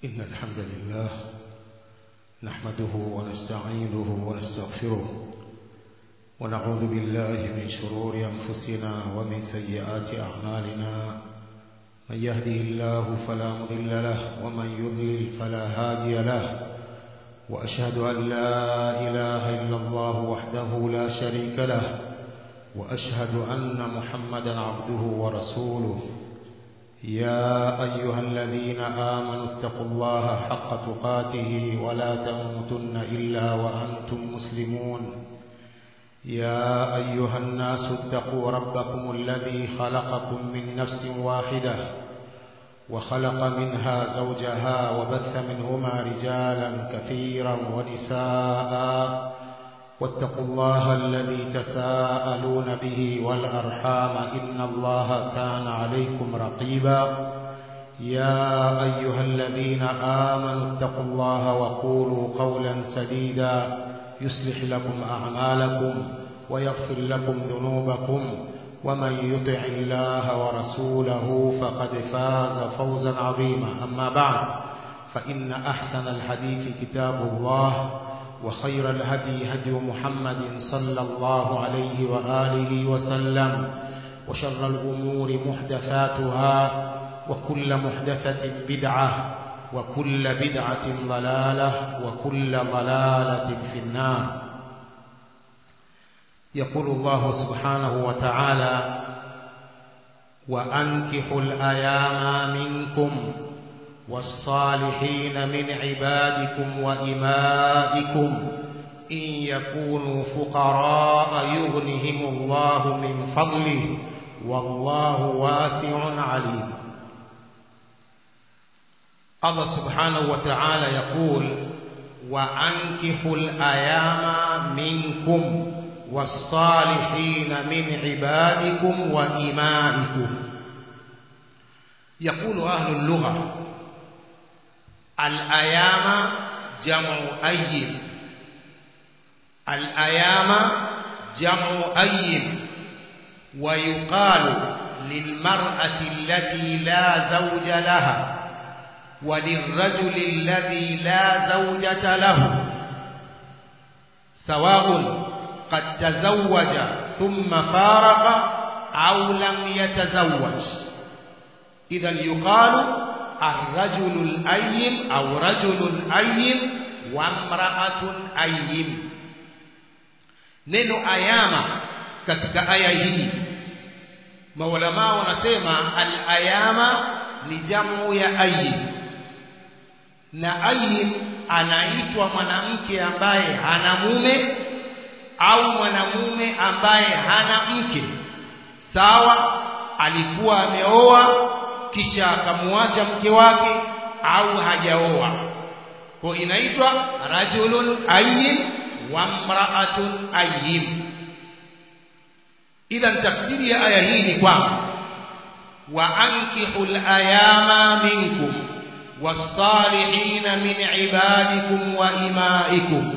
إن الحمد لله نحمده ونستعينه ونستغفره ونعوذ بالله من شرور أنفسنا ومن سيئات أعمالنا من يهده الله فلا مضل له ومن يضلل فلا هادي له وأشهد أن لا إله إلا الله وحده لا شريك له وأشهد أن محمدا عبده ورسوله يا أيها الذين آمنوا اتقوا الله حق تقاته ولا تموتن إلا وأنتم مسلمون يا أيها الناس اتقوا ربكم الذي خلقكم من نفس واحدة وخلق منها زوجها وبث منهما رجالا كثيرا ونساء واتقوا الله الذي تساءلون به والأرحام إن الله كان عليكم رقيبا يا أيها الذين آمنوا اتقوا الله وقولوا قولا سديدا يصلح لكم أعمالكم ويغفر لكم ذنوبكم ومن يطع الله ورسوله فقد فاز فوزا عظيما أما بعد فإن أحسن الحديث كتاب الله وخير الهدي هدي محمد صلى الله عليه وآله وسلم وشر الأمور محدثاتها وكل محدثة بدعة وكل بدعة ضلالة وكل ضلالة في النار يقول الله سبحانه وتعالى وأنكحوا الأيام منكم والصالحين من عبادكم وإمائكم إن يكونوا فقراء يغنهم الله من فضله والله واسع عليم الله سبحانه وتعالى يقول وأنكحوا الأيام منكم والصالحين من عبادكم وإمائكم يقول أهل اللغة الأيام جمع أيم الأيام جمع أيم ويقال للمرأة التي لا زوج لها وللرجل الذي لا زوجة له سواء قد تزوج ثم فارق أو لم يتزوج إذا يقال الرجل الأيم أو رجل أيم وامرأة أيم neno ayama katika aya hii maulama wanasema al-ayama ni jamu ya ayim na ayim anaitwa mwanamke ambaye hana mume au mwanamume ambaye hana mke sawa alikuwa ameoa kisha akamwacha mke wake au hajaoa kwa inaitwa rajulun ayyim wa mra'atun ayyim idhan tafsiri ya aya hii ni kwamba wa ankihul ayama minkum was-salihin min ibadikum wa imaikum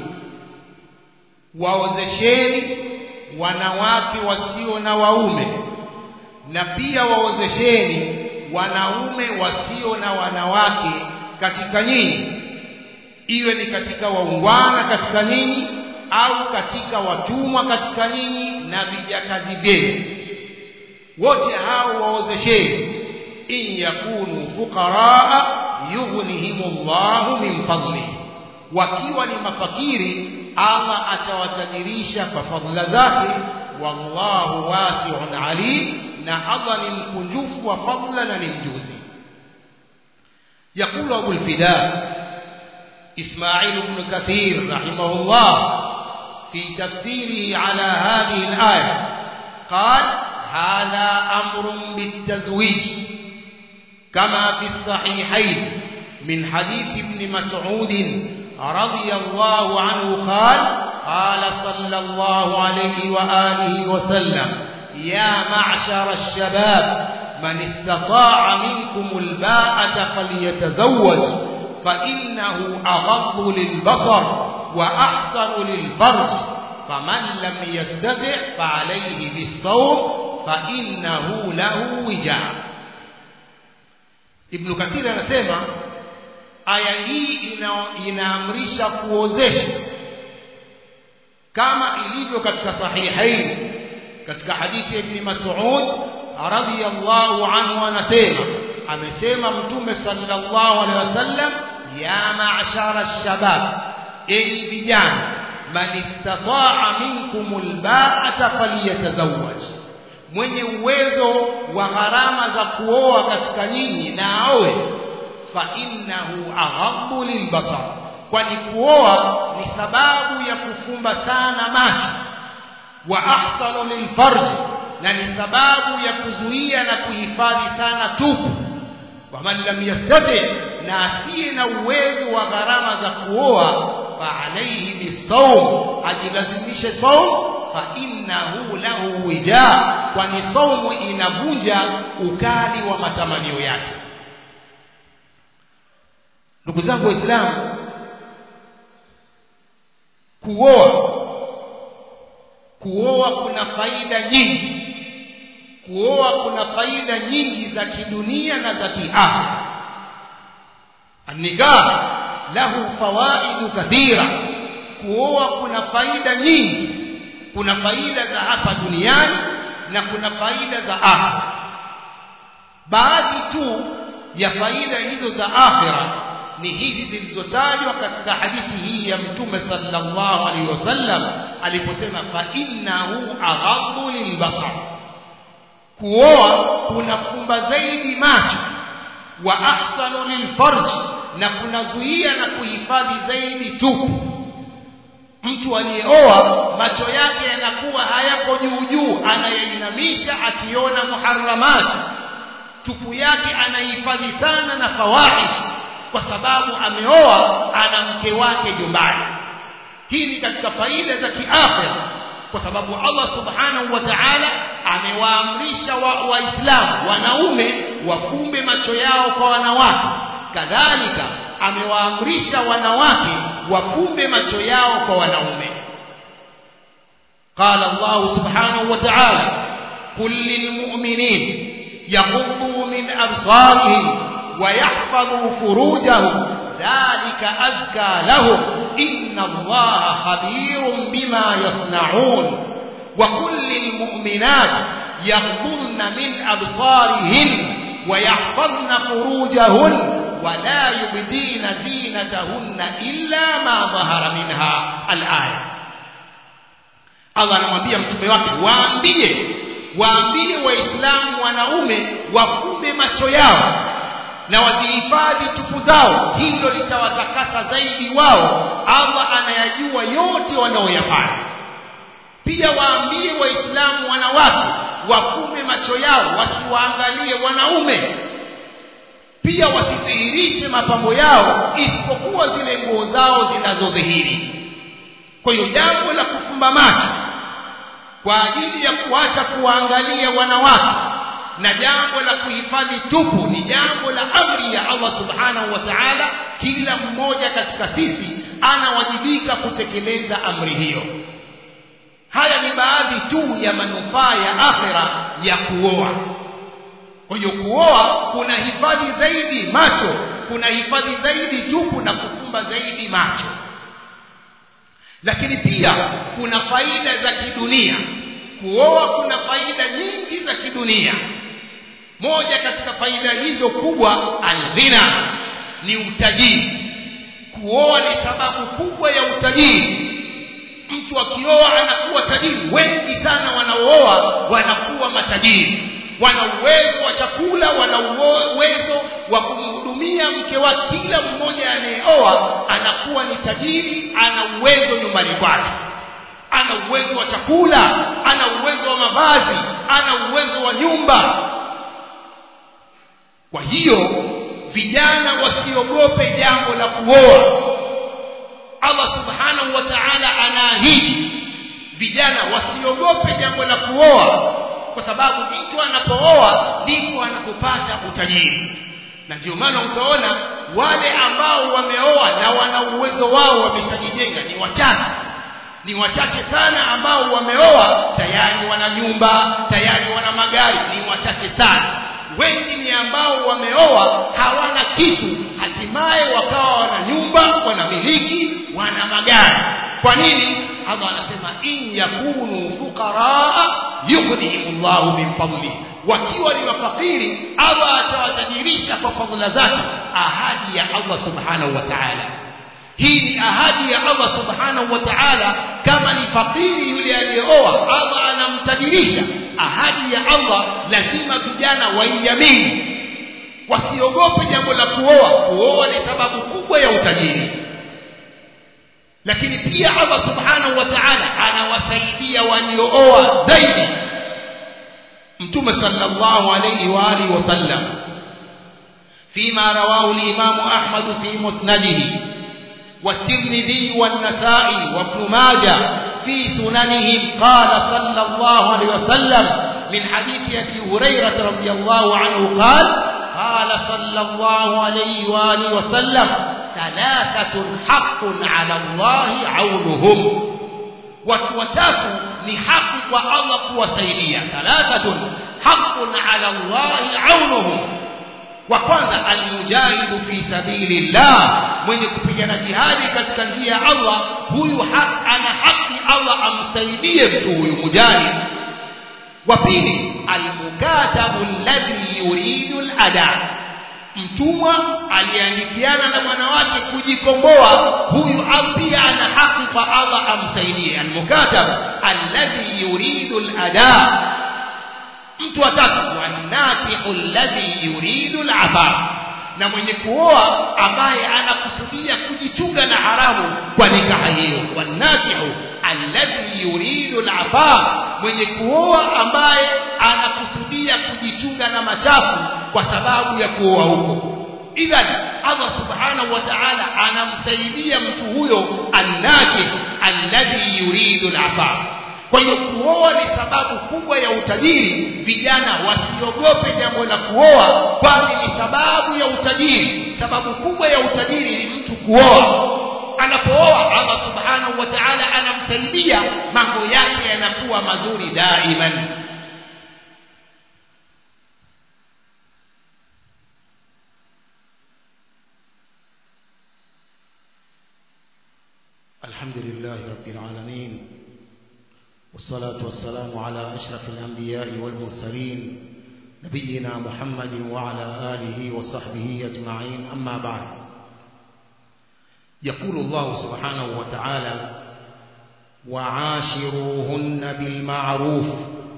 waozesheni wanawake wasio na waume na pia waozesheni wanaume wasio na wanawake katika nyinyi iwe ni katika waungwana katika nyinyi au katika watumwa katika nyinyi na vijakazi vyenu wote hao waozesheni in yakunu fuqaraa yughnihimullahu min fadlihi wakiwa ni mafakiri Allah atawatajirisha kwa fadhila zake wallahu wasi'un alim na Allah ni mkunjufu wa fadla na ni mjuzi يقول أبو الفداء إسماعيل بن كثير رحمه الله في تفسيره على هذه الآية قال هذا أمر بالتزويج كما في الصحيحين من حديث ابن مسعود رضي الله عنه قال قال صلى الله عليه وآله وسلم يا معشر الشباب من استطاع منكم الباءة فليتزوج فإنه أغض للبصر وأحسن للفرج فمن لم يستطع فعليه بالصوم فإنه له وجاء ابن كثير anasema aya hii ina, inaamrisha kuozesha kama ilivyo katika sahihain katika hadithi ya ibn Mas'ud radhiyallahu anhu anasema amesema mtume sallallahu alaihi wasallam ya ma'shara ash-shabab enyi vijana man istata'a minkum al-ba'ata falyatazawwaj mwenye uwezo wa gharama za kuoa katika nyinyi na aoe fa innahu aghammu lilbasar kwani kuoa ni sababu ya kufumba sana macho wa ahsanu lilfarj na ni sababu ya kuzuia na kuhifadhi sana tupu wa man lam yastati na asiye na uwezo wa gharama za kuoa fa alayhi bisawm ajilazimishe saum fa innahu lahu wija kwani saumu inavunja ukali wa matamanio yake ndugu zangu waislamu kuoa kuoa kuna faida nyingi kuoa kuna faida nyingi za kidunia na za kiafya anikah lahu fawaidu kathira kuoa kuna faida nyingi kuna faida za hapa duniani na kuna faida za akhira baadhi tu ya faida hizo za akhira ni hizi zilizotajwa katika hadithi hii ya mtume sallallahu alaihi wasallam aliposema fa innahu aghaddu lilbasar kuoa kunafumba zaidi macho wa ahsanu lilfarj na kunazuia na kuhifadhi zaidi tupu mtu aliyeoa macho yake yanakuwa hayako juu juu anayainamisha akiona muharramat tupu yake anaihifadhi sana na fawahish kwa sababu ameoa ana mke wake nyumbani hii ni katika faida za kiafya kwa sababu Allah subhanahu wa ta'ala amewaamrisha waislamu wa wanaume wafumbe macho yao kwa wanawake kadhalika amewaamrisha wanawake wafumbe macho yao kwa wanaume قال الله سبحانه وتعالى قل للمؤمنين يغضوا من أبصارهم ويحفظوا فروجهم ذلك أزكى لهم إن الله خبير بما يصنعون وكل المؤمنات يغضن من أبصارهن ويحفظن فروجهن ولا يبدين زينتهن إلا ما ظهر منها الآية Allah anamwambia mtume wake waambie waambie waislamu wanaume wafumbe macho yao na wazihifadhi tupu zao hilo litawatakasa zaidi wao Allah anayajua yote wanaoyafanya pia waambie waislamu wanawake wafume macho yao wasiwaangalie wanaume pia wasidhihirishe mapambo yao isipokuwa zile nguo zao zinazodhihiri kwa hiyo jambo la kufumba macho kwa ajili ya kuacha kuwaangalia wanawake na jambo la kuhifadhi tupu ni jambo la amri ya Allah subhanahu wa ta'ala kila mmoja katika sisi anawajibika kutekeleza amri hiyo haya ni baadhi tu ya manufaa ya akhira ya kuoa kwa hiyo kuoa kuna hifadhi zaidi macho kuna hifadhi zaidi tupu na kufumba zaidi macho lakini pia kuna faida za kidunia kuoa kuna faida nyingi za kidunia moja katika faida hizo kubwa alghina ni utajiri kuoa ni sababu kubwa ya utajiri mtu akioa anakuwa tajiri wengi sana wanaooa wanakuwa matajiri wana uwezo wa chakula wana uwezo wa kumhudumia mke wa kila mmoja anayeoa anakuwa ni tajiri ana uwezo nyumbani kwake ana uwezo wa chakula ana uwezo wa mavazi ana uwezo wa nyumba kwa hiyo vijana wasiogope jambo la kuoa Allah subhanahu wa ta'ala anaahidi vijana wasiogope jambo la kuoa kwa sababu mtu anapooa ndipo anapopata utajiri na ndio maana utaona wale ambao wameoa na wana uwezo wao wameshajijenga ni wachache ni wachache sana ambao wameoa tayari wana nyumba tayari wana magari ni wachache sana wengi ni ambao wameoa hawana kitu hatimaye wakawa wana nyumba wanamiliki wana magari kwa nini Allah anasema in yakunu fuqaraa yughnihimullahu min fadli wakiwa ni mafakiri Allah atawatajirisha kwa fadhila zake ahadi ya Allah subhanahu wa ta'ala hii ni ahadi ya Allah subhanahu wa ta'ala kama ni fakiri yule aliyeoa Allah anamtajirisha ahadi ya Allah lazima vijana waiamini wasiogope jambo la kuoa kuoa ni sababu kubwa ya utajiri lakini pia Allah subhanahu wa ta'ala anawasaidia waliooa zaidi mtume sallallahu alayhi wa alihi wasallam فيما رواه الإمام أحمد في مسنده والترمذي والنسائي وابن ماجه في سننهم قال صلى الله عليه وسلم من حديث أبي هريرة رضي الله عنه قال قال صلى الله عليه وآله وسلم ثلاثة حق على الله عونهم وتوتات لحق والله kuwasaidia ثلاثة حق على الله عونهم wa kwanza almujahidu fi sabilillah mwenye kupigana jihadi katika njia ya Allah huyu haq, ana haki Allah amsaidie mtu huyu mujahid wa pili almukatabu alladhi yuridu alada mtumwa aliandikiana na mwanawake kujikomboa huyu pia ana haki kwa Allah amsaidie almukatab alladhi yuridu alada mtu wa tatu wanakihu alladhi yuridu al'afaf na mwenye kuoa ambaye anakusudia kujichunga na haramu kwa nikaha hiyo wanakihu alladhi yuridu al'afaf mwenye kuoa ambaye anakusudia kujichunga na machafu kwa sababu ya kuoa huko idhan Allah subhanahu wa ta'ala anamsaidia mtu huyo annakih alladhi yuridu al'afaf kwa hiyo kuoa ni sababu kubwa ya utajiri vijana wasiogope jambo la kuoa kwani ni sababu ya utajiri sababu kubwa ya utajiri ni mtu kuoa anapooa Allah subhanahu wa ta'ala anamsaidia mambo yake yanakuwa mazuri daiman الحمد لله رب العالمين والصلاة والسلام على أشرف الأنبياء والمرسلين نبينا محمد وعلى آله وصحبه أجمعين أما بعد يقول الله سبحانه وتعالى وعاشروهن بالمعروف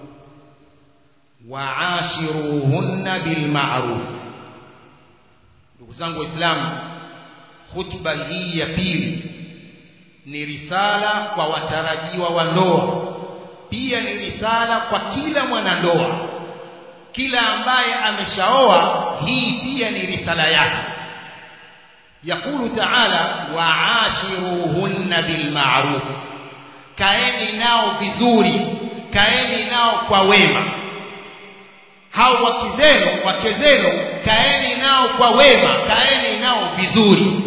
وعاشروهن بالمعروف ndugu zangu waislamu hutuba hii ya pili ni risala kwa watarajiwa wa ndoa pia ni risala kwa kila mwanandoa kila ambaye ameshaoa hii pia ni risala yake yakulu taala waashiruhunna bilmaruf kaeni nao vizuri kaeni nao kwa wema hao wake zenu wake zenu kaeni nao kwa wema kaeni nao vizuri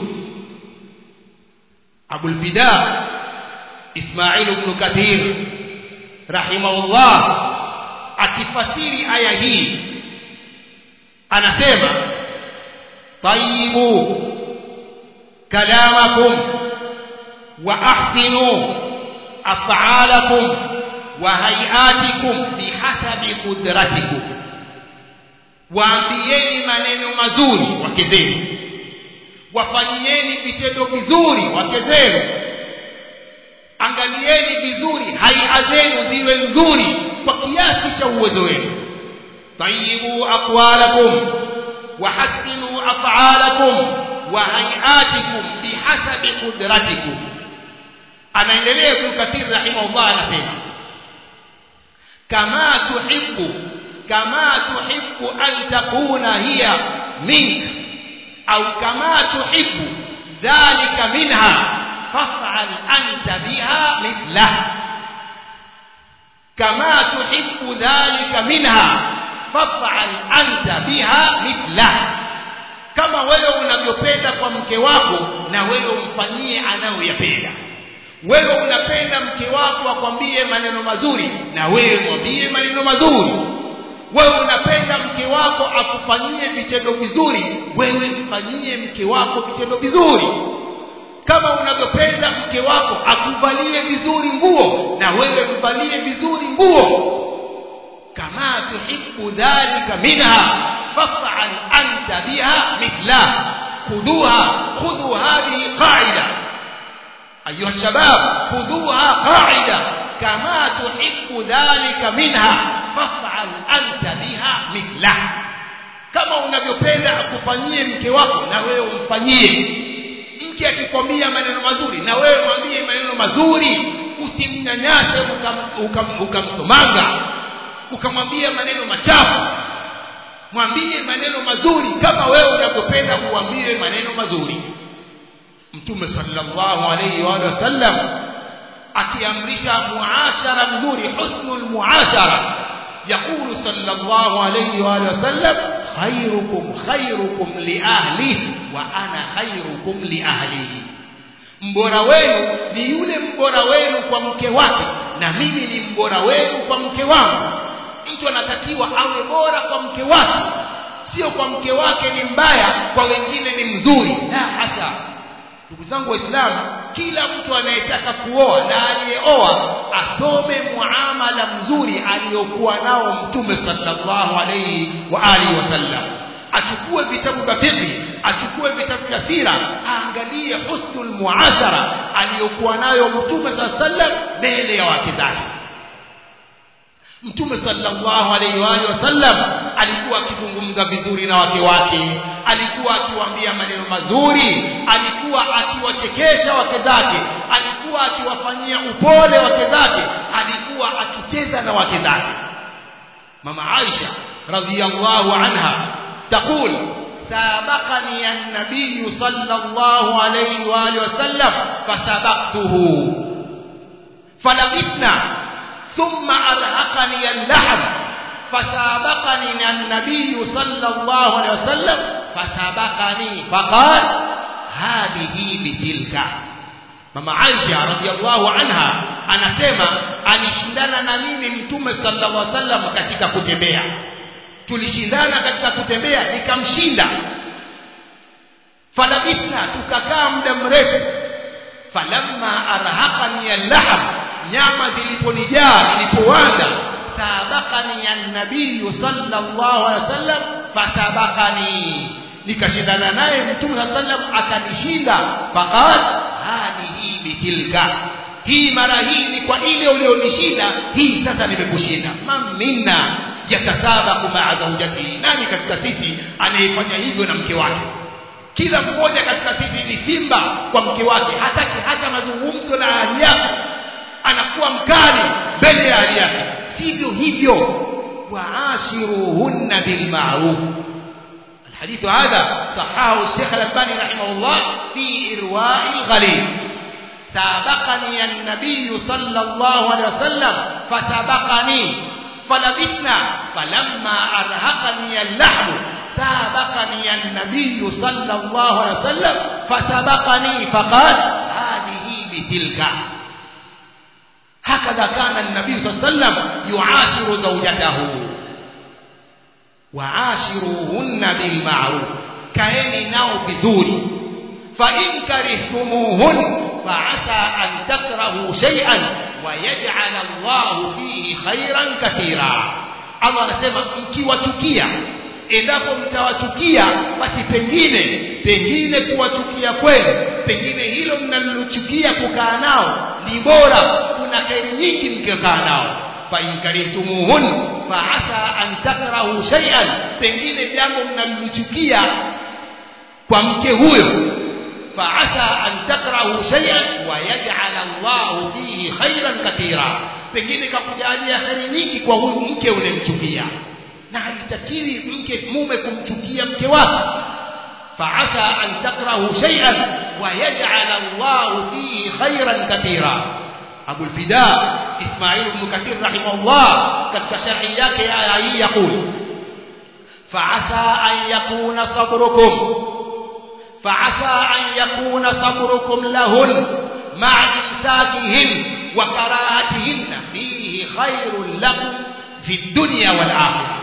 abul fida ismail ibn kathir rahimahullah akifasiri aya hii anasema tayyibu kalamakum wa ahsinu af'alakum wa hayatikum bihasabi qudratikum waambieni maneno mazuri wake zenu wafanyieni vitendo vizuri wake zenu angalieni vizuri haia zenu ziwe nzuri kwa kiasi cha uwezo wenu tayibu aqwalakum wahassinu af'alakum wa hayatikum bihasabi qudratikum anaendelea Ibn Kathir rahimahullah anasema kama tuhibbu kama tuhibbu an takuna hiya mink au kama tuhibbu dhalika minha faf'al anta biha mithlah kama tuhibbu dhalika minha faf'al anta biha mithlah kama wewe unavyopenda kwa mke wako na wewe umfanyie anayoyapenda wewe unapenda mke wako akwambie maneno mazuri na wewe mwambie maneno mazuri wewe unapenda mke wako akufanyie vitendo vizuri wewe mfanyie mke wako vitendo vizuri kama unavyopenda mke wako akuvalie vizuri nguo na wewe mvalie vizuri nguo kama tuhibbu dhalika minha faf'al anta biha mithla khudhuha khudhu hadhihi qa'ida ayuha shabab khudhuha qa'ida kama tuhibbu dhalika minha faf'al anta biha mithla kama unavyopenda akufanyie mke wako na wewe umfanyie mke akikwambia maneno mazuri na wewe mwambie maneno mazuri usimnyanyase ukamsomanga ukam, ukam ukamwambia maneno machafu mwambie maneno mazuri kama wewe unavyopenda kuambie maneno mazuri mtume sallallahu alayhi wa sallam akiamrisha muashara mzuri husnul muashara يقول صلى الله عليه وآله وسلم خيركم خيركم لأهله وأنا خيركم لأهلي mbora wenu ni yule mbora wenu kwa mke wake na mimi ni mbora wenu kwa mke wangu mtu anatakiwa awe bora kwa mke wake sio kwa mke wake ni mbaya kwa wengine ni mzuri la hasa ndugu zangu waislamu kila mtu anayetaka kuoa na aliyeoa asome muamala mzuri aliyokuwa nao mtume sallallahu alayhi wa alihi wasallam achukue vitabu vya fiqh achukue vitabu vya sira aangalie husnul muashara aliyokuwa nayo mtume sallallahu alayhi wasallam mbele ya wake zake Mtume sallallahu alaihi wa alihi wasallam alikuwa akizungumza vizuri na wake wake, alikuwa akiwaambia maneno mazuri, alikuwa akiwachekesha wake zake, alikuwa akiwafanyia upole wake zake, alikuwa akicheza na wake zake. Mama Aisha radhiyallahu anha taqul سابقني النبي صلى الله عليه وآله وسلم فسبقته فلبثنا ثم أرهقني اللحم فسابقني النبي صلى الله عليه وسلم فسبقني فقال هذه بتلك mama Aisha radhiallahu anha anasema alishindana na mimi mtume sallallahu alaihi wasallam katika kutembea tulishindana katika kutembea nikamshinda falabithna tukakaa muda mrefu falamma arhaqani al-lahm nyama ziliponijaa nilipoanza sabakani ya nabii sallallahu alaihi wasallam fatabakani nikashindana naye mtume sallam akanishinda faqal hadhihi bitilka hii mara hii ni kwa ile ulionishinda hii sasa nimekushinda man minna yatasabaku maa zaujatihi nani katika sisi anayefanya hivyo na mke wake kila mmoja katika sisi ni simba kwa mke wake hataki hata mazungumzo na ahli yake anakuwa mkali mbele ya ahli yake sivyo hivyo waashiruhunna bilma'ruf الحديث هذا صححه الشيخ الألباني رحمه الله في إرواء الغليل سابقني النبي صلى الله عليه وسلم فسبقني فلبثنا فلما أرهقني اللحم سابقني النبي صلى الله عليه وسلم فسبقني فقال هذه بتلك هكذا كان النبي صلى الله عليه وسلم يعاشر زوجته وعاشروهن بالمعروف كأني ناو بزوري فإن كرهتموهن فعسى أن تكرهوا شيئا ويجعل الله فيه خيرا كثيرا Allah anasema mkiwachukia endapo mtawachukia basi pengine pengine kuwachukia kwenu pengine hilo mnalochukia kukaa nao ni bora kuna kheri nyingi mkikaa nao fa in karihtumuhun fa asa an takrahu shay'an pengine jambo mnalochukia kwa mke huyo fa asa an takrahu shay'an wa yaj'al Allah fihi khairan katira pengine kakujalia kheri nyingi kwa huyu mke unemchukia na haitakiwi mke mume kumchukia mke wake فعسى أن تكرهوا شيئا ويجعل الله فيه خيرا كثيرا أبو الفداء إسماعيل بن كثير رحمه الله كتك شرعيات آية يقول فعسى أن يكون صبركم فعسى أن يكون صبركم لهن مع إمساكهن وكراهتهن فيه خير لكم في الدنيا والآخرة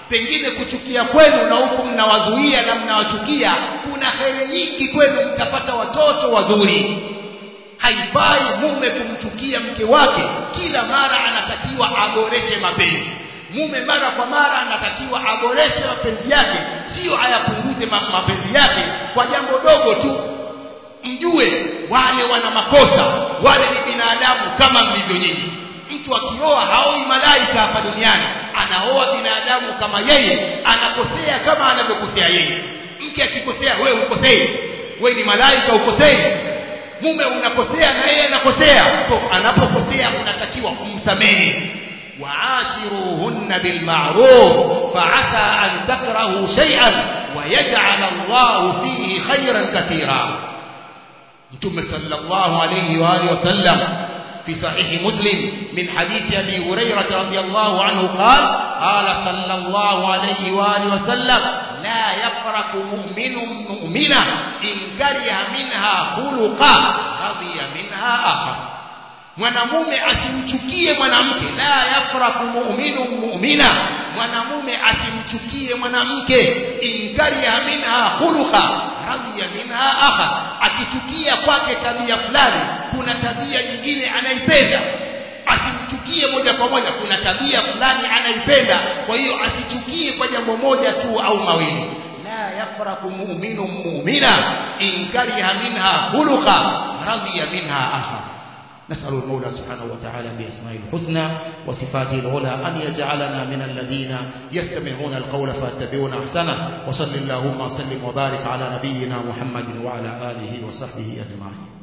pengine kuchukia kwenu na huku mnawazuia na mnawachukia kuna heri nyingi kwenu mtapata watoto wazuri haifai mume kumchukia mke wake kila mara anatakiwa aboreshe mapenzi mume mara kwa mara anatakiwa aboreshe mapenzi yake sio ayapunguze ma mapenzi yake kwa jambo dogo tu mjue wale wana makosa wale ni binadamu kama mlivyo nyinyi mtu akioa haoi malaika hapa duniani anaoa binadamu kama yeye anakosea kama anavyokosea yeye mke akikosea wewe ukosei wewe ni malaika ukosei mume unakosea na yeye anakosea anapokosea unatakiwa kumsamehe وعاشروهن بالمعروف فعسى أن تكرهوا شيئا ويجعل الله فيه خيرا كثيرا متى صلى الله عليه وآله وسلم في صحيح مسلم من حديث أبي هريرة رضي الله عنه قال قال صلى الله عليه وآله وسلم لا يفرق مؤمن مؤمنة إن كره منها خلقا رضي منها آخر mwanamume asimchukie mwanamke la yafraku mu'minu mu'mina mwanamume asimchukie mwanamke inkariha minha khuluqa radiya minha akha akichukia kwake tabia fulani kuna tabia nyingine anaipenda asimchukie moja kwa moja kuna tabia fulani anaipenda kwa hiyo asichukie kwa jambo moja tu au mawili la yafraku mu'minu mu'mina inkariha minha khuluqa radiya minha akha نسأل المولى سبحانه وتعالى بأسمائه الحسنى وصفاته العلى أن يجعلنا من الذين يستمعون القول فاتبعون أحسنه وصل اللهم وسلم وبارك على نبينا محمد وعلى آله وصحبه أجمعين